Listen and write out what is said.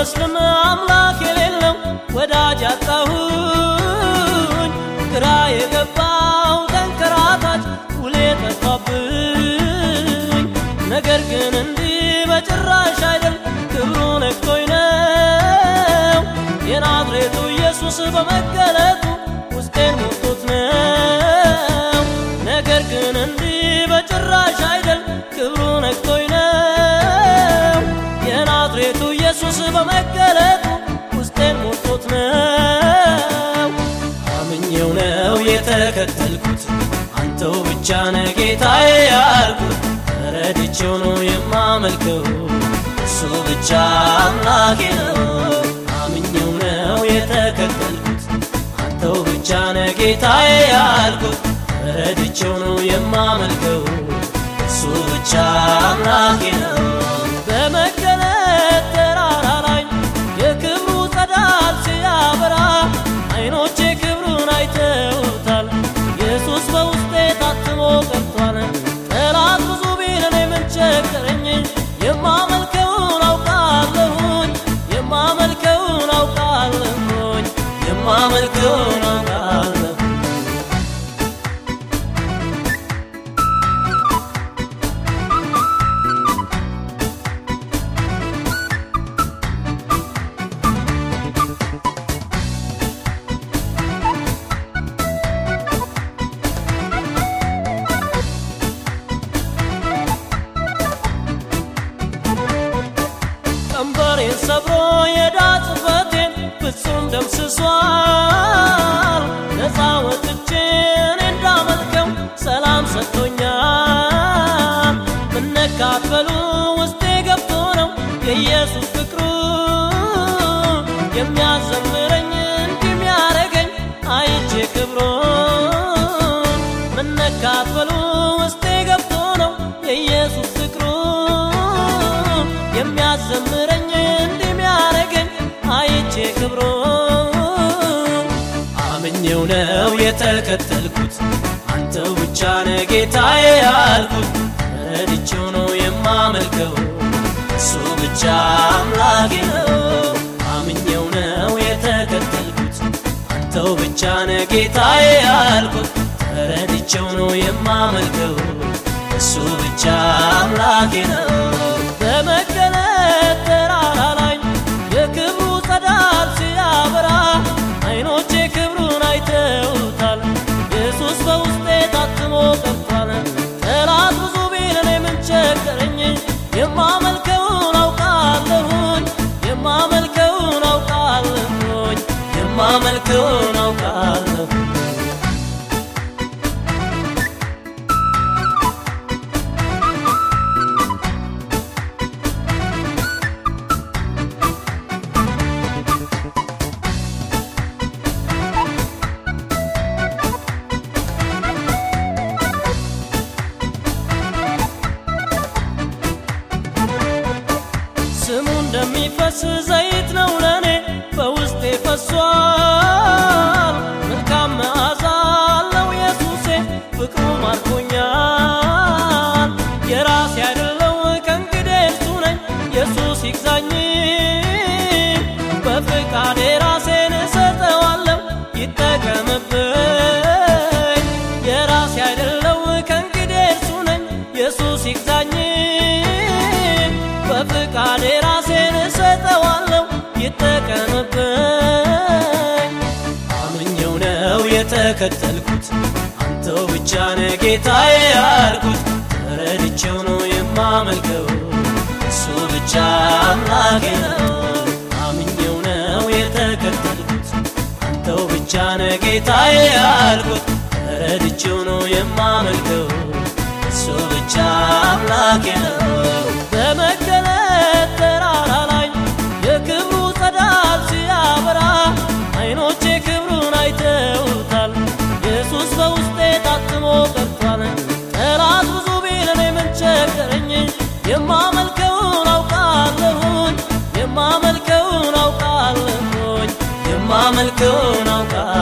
ብመስልም አምላክ የሌለው ወዳጅ አጣሁኝ ግራ የገባው ተንከራታች ውሌ ጠፋብኝ ነገር ግን እንዲህ በጭራሽ አይደል ክብሩ ነክቶኝ ነው የናዝሬቱ ኢየሱስ በመገለጡ ውስጤን ሞልቶት ነው ነገር ግን እንዲህ በጭራሽ አይደል ክብሩ ነክቶኝ ነው የናዝሬቱ ኢየሱስ በመገለጡ ውስጤን ሞልቶት ነው አምኜው ነው የተከተልኩት አንተው ብቻ ነህ ጌታዬ ያልኩት ተረድቼው ነው የማመልከው እሱ ብቻ አምላኬ ነው አምኜው ነው የተከተልኩት አንተው ብቻ ነህ ጌታዬ ያልኩት ተረድቼው ነው የማመልከው እሱ ብቻ አምላኬ ነው በመገለጥ ተራራ ላይ የክብሩ ጸዳል ሲያበራ አይኖቼ ክብሩን አይተውታል ኢየሱስ በውስጤ ታትሞ ቀርቷል ጠላት ብዙ ቢለን ምን ቸገረኝ የማመልከውን አውቃለሁኝ የማመልከውን አውቃለሁኝ የማመልከውን አውቃለሁ ቀንበሬን ሰብሮ የዕዳ ጽሕፈቴን ፍጹም ደምስሷል ነፃ ወጥቼ እኔ እንዳመልከው ሰላም ሰጥቶኛል መነካፈሉ ውስጤ ገብቶ ነው የኢየሱስ ፍቅሩ የሚያዘምረኝ እንዲህ የሚያረገኝ አይቼ ክብሩን መነካፈሉ ውስጤ ገብቶ ነው የኢየሱስ ፍቅሩ የሚያዘምረኝ እንዲህ የሚያረገኝ አይቼ ክብሩ አምኜው ነው የተከተልኩት አንተው ብቻ ነህ ጌታዬ ያልኩት ረድቼው ነው የማመልከው እሱ ብቻ አምላኬ ነው አምኜው ነው የተከተልኩት አንተው ብቻ ነህ ጌታዬ ያልኩት ተረድቼው ነው የማመልከው እሱ ብቻ አምላኬ ነው በመገለጥ ተራራ ላይ የክብሩ ጸዳል ሲያበራ አይኖቼ ክብሩን አይተውታል ኢየሱስ በውስጤ ታትሞ ቀርቷል ጠላት ብዙ ቢለን ምን ቸገረኝ የማመልከውን አውቃለሁኝ የማመልከውን አውቃለሁኝ የማመልከውን አውቃለሁ ስሙ እንደሚፈስ ዘይት ነው ለኔ በውስጤ ፈሷል መልካም መዓዛ አለው ኢየሱሴ ፍቅሩ ማርኮኛል የራሴ አይደለው ከእንግዲህ እርሱ ነኝ ኢየሱስ ይግዛኝ በፍቃዴ ራሴን እሰጠዋለሁ ይጠቀምብኝ የራሴ አይደለው ከእንግዲህ እርሱ ነኝ ኢየሱስ ይግዛኝ በፍቃዴ ራሴን እሰጠዋለሁ ይጠቀምብኝ አምኜው ነው የተከተልኩት አንተው ብቻ ነህ ጌታዬ ያልኩት ተረድቼው ነው የማመልከው እሱ ብቻ አምላኬ ነው አምኜው ነው የተከተልኩት አንተው ብቻ ነህ ጌታዬ ያልኩት ተረድቼው ነው የማመልከው እሱ ብቻ አምላኬ ነው በመገለጥ ተራራ ላይ የክብሩ ጸዳል ሲያበራ አይኖቼ ክብሩን አይተውታል ኢየሱስ በውስጤ ታትሞ ቀርቷል ጠላት ብዙ ቢለን ምን ቸገረኝ የማመልከውን አውቃለሁኝ የማመልከውን አውቃለሁኝ የማመልከውን አውቃለሁ